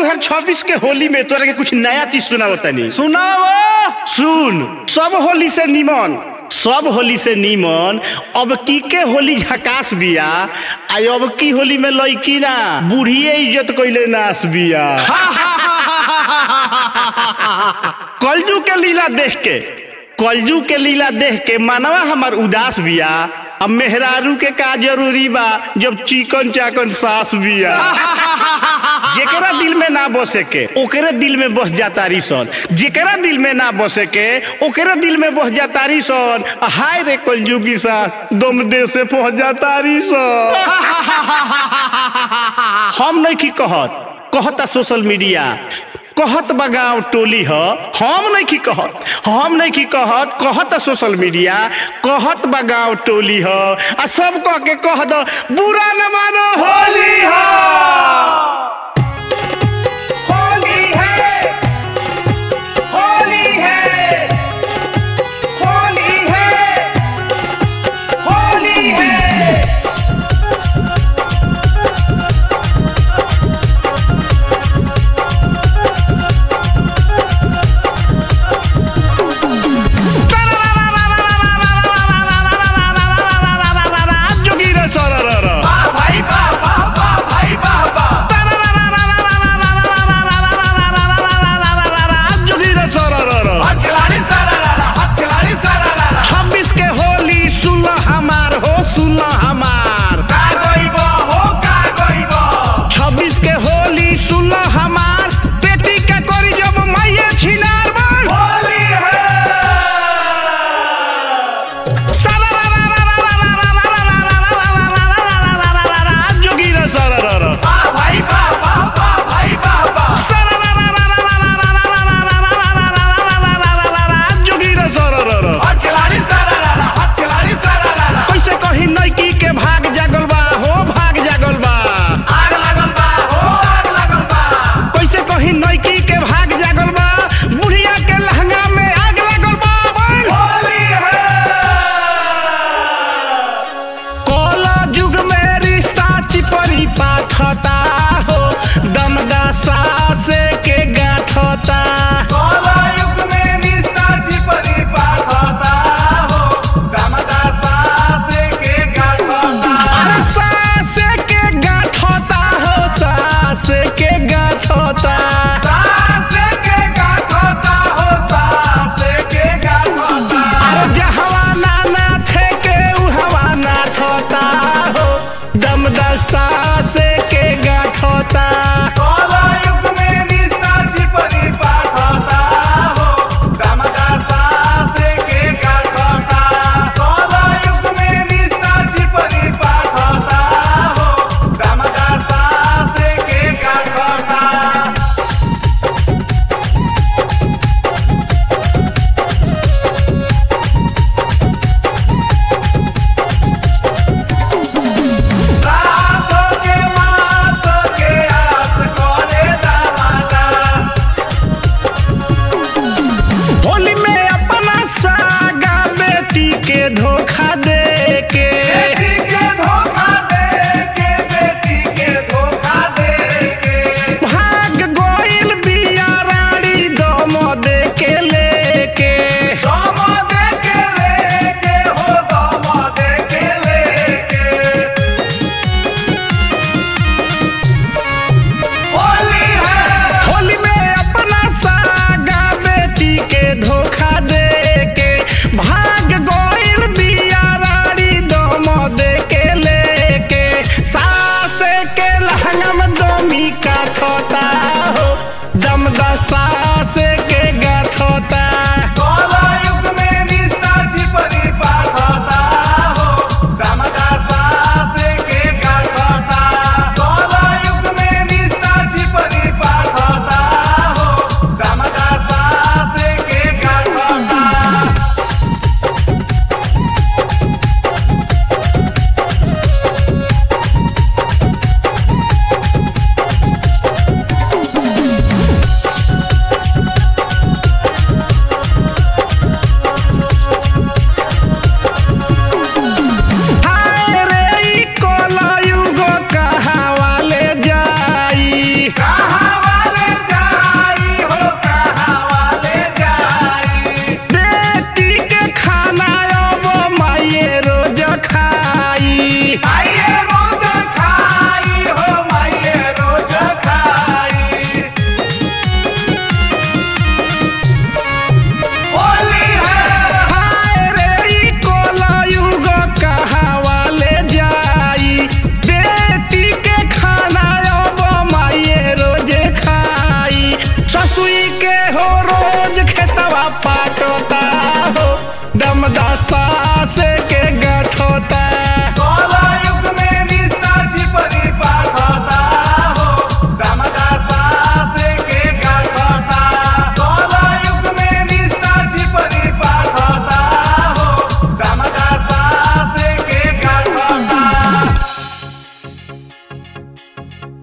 2026 के होली में तोरा के कुछ नया चीज सुनाओ तनी सुनाओ सुन सब होली से निमन सब होली से निमन अब की के होली झकास बिया आई अब की होली में लड़की ना बूढ़िए इज्जत कइले नास बिया कलजू के लीला देख के कलजू के लीला देख के मानवा हमार उदास बिया अब मेहरारू के का जरूरी बा जब चिकन चाकन सास बिया जेकरा दिल में ना बसे के ओकरे दिल में बस जाता सन जेकरा दिल में ना बसे के ओकरे दिल में बस जाता सन हाय रे कलजुगी सास दम दे से पहुंच जाता सन हम नहीं की कहत कहता सोशल मीडिया कहत बा गाँव टोली ह हम नहीं की कहत हम नहीं की कहत कहत सोशल मीडिया कहत बा गाँव टोली ह आ सब कह के कह दो बुरा न मानो होली ह होली है होली है होली है होली है जोगी रे सरर भाई बाबा भाई बाबा जोगी रे सरर हाथ खिलाड़ी सारा लाला हाथ खिलाड़ी सारा लाला छब्बीस के होली सुन हमार हो सुन हमार का गइबो हो का गइबो छब्बीस के होली सुन हमार बेटी के करी जब मैये छिनार बोल होली है जोगी रे सरर भाई बाबा भाई बाबा जोगी रे सरर हाथ खिलाड़ी सारा लाला हाथ खिलाड़ी सारा लाला कैसे कही नैकी के भाग जागल बा हो भाग जागल बा आग लगल बा हो आग लगल बा कैसे कही नैकी के भाग जागल बा बुढ़िया के लहंगा में आग लगल बा बोल होली है कोला युग में रिश्ता चिपरी पाथता हो दमदा सासे के गाथता काला युग में निस्ता चिपरी पाठता हो दमदा सासे के गाठता अरे सासे के गाथता हो सासे के गाथता सासे के गाठता हो सासे के गाठता अरे जहवा नाना थे के उहवा ना थता हो दमदा सासे के गाथता काला युग में निस्ता चिपरी पाठता हो दमदा सासे के गाठता काला युग में निस्ता चिपरी पाठता हो दमदा सासे के गाठता सासो के मासो के आस कोरे दामादा होली में अपना सागा बेटी के धोखा दे के बेटी के धोखा दे के बेटी के धोखा दे के भाग गोइल बिया रानी दम दे के लेके दम दे के लेके हो दम दे के लेके होली है होली में अपना सागा बेटी के धोखा दे के भाग गोइल बिया रानी दम दे के लेके सासे के लहंगा में दमी का थोता हो दमदा सासे